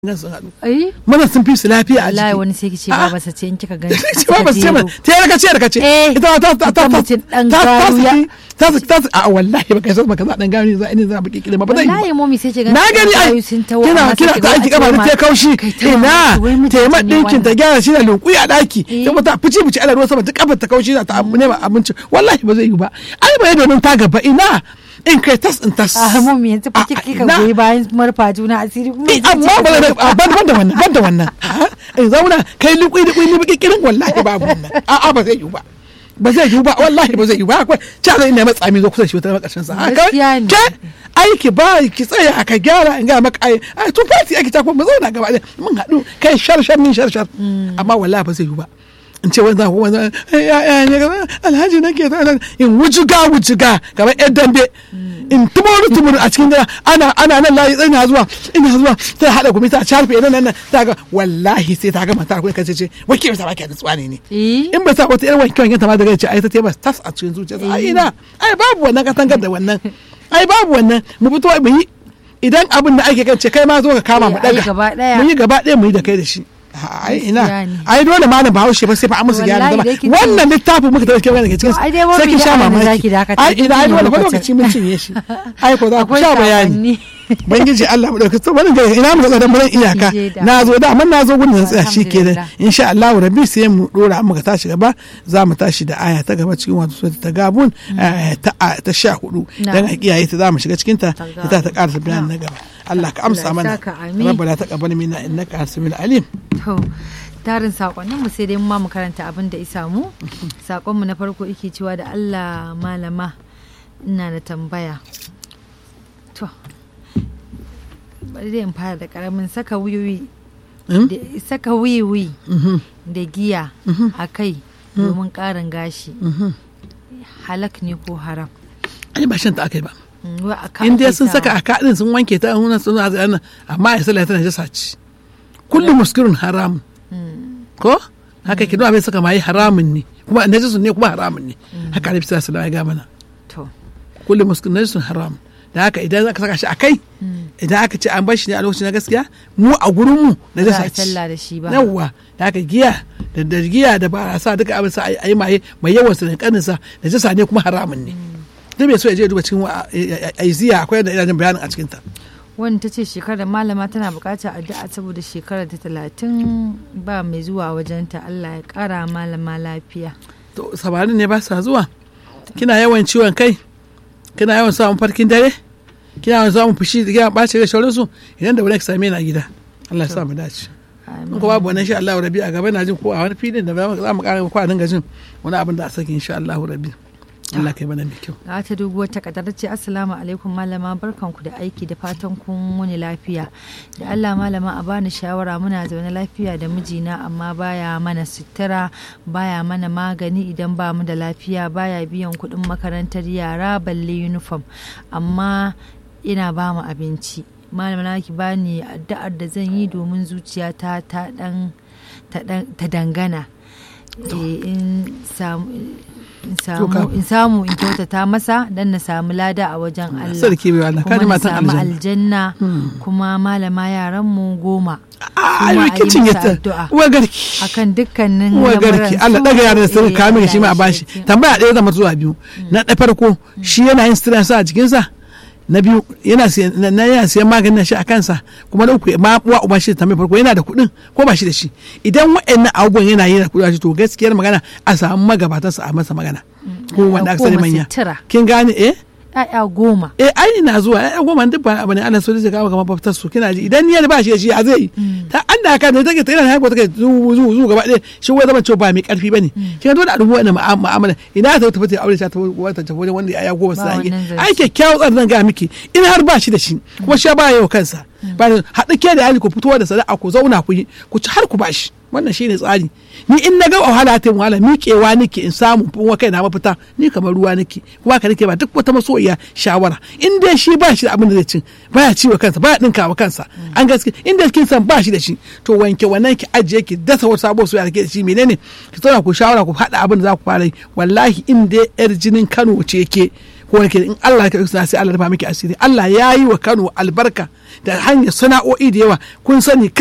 gan sun haɗu ai mana sun fi su lafiya a wallahi jiki wani sai kice Ah. ba basa ce in kika gani ce ba ba su ce mana ta yi rakace rakace Eh, ita ma ta ta ta ita mutum ɗan ta ta garu ya- ta ta ta a wallahi ba kai sai baka za dan gani za ina za baki kile ba ba zai yi ba. wallahi momi sai ce na gani ai kina kina ta aiki kama ta kaushi ina taimar ɗinkin ta gyara shi da lunkuyi a ɗaki Eh. sai ta fici fici ana ruwan sama ta kafa ta kaushi da ta nema abinci wallahi ba zai yi ba ai ba yadda ta gaba ina in kai tas in tas a momi yanzu fa kika kika ina- goyi bayan marfa juna asiri kuma Eh, yanzu amma ce- ba zai a ban ban da wannan ban da wannan Ha? in zauna kai liƙui liƙui ni baki kirin wallahi babu wannan a'a ba zai yi ba ba zai yi ba wallahi ba zai yi ba akwai cha zai ne matsa mi zo kusa da shi wata makashin sa haka Gaskiya ne. ke aiki ba ki tsaya ka gyara in ga maka ai ai tun fati ake ta ko mu zauna gaba ɗaya mun haɗu kai shar shar min shar shar amma wallahi ba zai yi ba in ce wanda ko wanda ya ya ne gaba alhaji nake ta nan in wujuga wujuga kamar yan dambe in tumuru tumuru a cikin gida ana ana nan layi ina zuwa ina zuwa sai hada gumi ta charfe nan nan ta ga wallahi sai ta ga mata kuma kace ce wake ba ta baki da tsani ne eh in ba sa wata irin wanke wanke ta ma daga ce ai ta teba tas a cikin zuciyarsa ai ina ai babu wannan katangar da wannan ai babu wannan mu fito mu yi idan abin da ake kan ce kai ma zo ka kama mu Eh, ai daga gaba ɗaya. mu yi gaba ɗaya mu yi da kai da shi ai ina Gaskiya ne. ai dole malam bahaushe ba sai fa an musu gyara Wallahi zama dai kin ce- wannan littafin muka tafi kewa daga cikin To, ai dai sai kin wani sha da abin da mamaki zaki dakata, ai ina ai kin dole fa lokacin. lokaci mun cinye shi ai ko za ku Akwai sha bayani sakonni. bangiji Allah mu dauki to bari ga ina mu ga dan iyaka Je da. na zo da amma na zo gudun tsaya shi kenan Alhamdulillah. insha Allah rabbi sai mu dora muka tashi gaba za mu tashi da aya ta gaba cikin wato sura ta gabun aya ta ta sha hudu Na. dan a kiyaye ta za mu shiga cikin ta Ta ita ta karasa bayanin na gaba Allah ka amsa Allah ya mana saka, amin. rabbana taqabbal minna innaka hasimul alim To, tarin sakonnin mu sai dai mu ma mu karanta abin da isa mu. Sakon mu na farko yake cewa da Allah malama ina da tambaya. To, bari dai in fara da karamin saka wiwi. Hmm? da- Saka wiwi Mhm, da giya a kai domin ƙarin gashi. mhm. Halak ne ko haram? ai ba shan ta akai ba Mm, wai a ka in dai ake sun saka sawa. a kaɗin sun wanke ta an sun a nan amma ya sallah tana jasa ci kullum muskirun haramun ko haka ki bai saka mai haramun ne kuma najisun ne kuma haramun ne haka annabi sallallahu alaihi wasallam ya ga mana To, kullum muskirun najisun haram da haka idan aka saka shi a kai idan aka ce an bar shi ne a lokacin na gaskiya mu a gurin mu ba za najasa a ci sallah da shi ba. yawwa da haka giya da da giya da barasa duka abin sa a yi maye mai yawan sa da kanin sa najasa ne kuma haramun ne duk mai so ya je ya duba cikin wa- aiziya akwai da ina jin bayanin a cikin ta wani ta ce shekarar malama tana bukatar addu'a saboda shekarar ta talatin ba mai zuwa wajenta Allah ya kara malama lafiya to samarin ne ba sa zuwa kina yawan ciwon kai kina yawan samun farkin dare kina yawan samun fushi da kina ɓaci da sauransu idan da wani ki same ni a gida Allah ya sa mu dace in ko babu wannan insha Allah rabi a gaba na jin ko a wani filin da za mu ƙara ko a dinga jin wani abin da a saki insha Allah rabi Allah kai mana mai kyau ga ta doguwar takardar ce assalamu alaikum malama barkanku da aiki da fatan kun wuni lafiya da Allah malama a bani shawara muna zaune lafiya da mijina amma baya mana sutura baya mana magani idan ba mu da lafiya baya biyan kuɗin makarantar yara balle uniform amma ina ba mu abinci malama na ki bani addu'ar da zan yi domin zuciyata ta dan ta dan- ta dangana Eh, in samu in To ka- samu in samu in kyautata masa dan na samu lada a wajen Allah sarki bai Allah kuma kaji na matan samu aljanna aljanna kuma malama yaran mu goma a kuma a yi kicin ya musu ta addu'a. uwa garki akan dukkanin uwa lamuran garki su. Allah daga yaran da sun Eh, kame shi ma a Allah ya bashi shirye. tambaya ɗaya zama zuwa biyu na ɗaya farko shi yana yin sutura sa a jikinsa na biyu yana siyan na- na yana siyan maganin shi a kansa kuma na uku ma uwa uba shi tambayar farko yana da kuɗin ko ba shi da shi idan wa'annan abubuwan yana yi da kuɗi to gaskiyar magana a samu magabatansa a masa magana ko wanda aka sani Goma manya sutura. kin gane eh Ya'ya goma eh ai ina zuwa ai goma duk ba abu ne Allah so zai kawo kamar fafitar su kina ji idan niyyar ba shi da shi a zai yi ta an da haka ne take tana haihuwa take zu zu zu gaba ɗaya shi wai zama cewa ba mai karfi bane kin dole a dubu wannan mu'amala ina ta tafi ta aure ta tafi wata tafi wajen wanda ya goma Ba sai wannan zance. ai kyakkyawan tsarin zan ga miki in har ba shi da shi kuma shi ba yau kansa ba da haɗu ke da yaji ku fito da sana'a ku zauna ku yi ku ci har ku bashi wannan shine tsari ni in na ga wahala ta wahala miƙewa nake in samu in wa kaina mafita ni kamar ruwa nake kuma ka nake ba duk wata masoyiya shawara in dai shi ba shi da abin da zai cin baya ci wa kansa baya dinka wa kansa an gaske in da kin san ba shi da shi to wanke wannan ki ajiye ki dasa wata sabuwar soyayya da ke da shi menene ki zauna ku shawara ku haɗa abin da za ku fara yi wallahi in dai yar jinin Kano ce ke ko wani in Allah ya sana'a sai Allah ya rufa miki asiri Allah ya yi wa Kano albarka da hanyar sana'o'i da yawa kun sani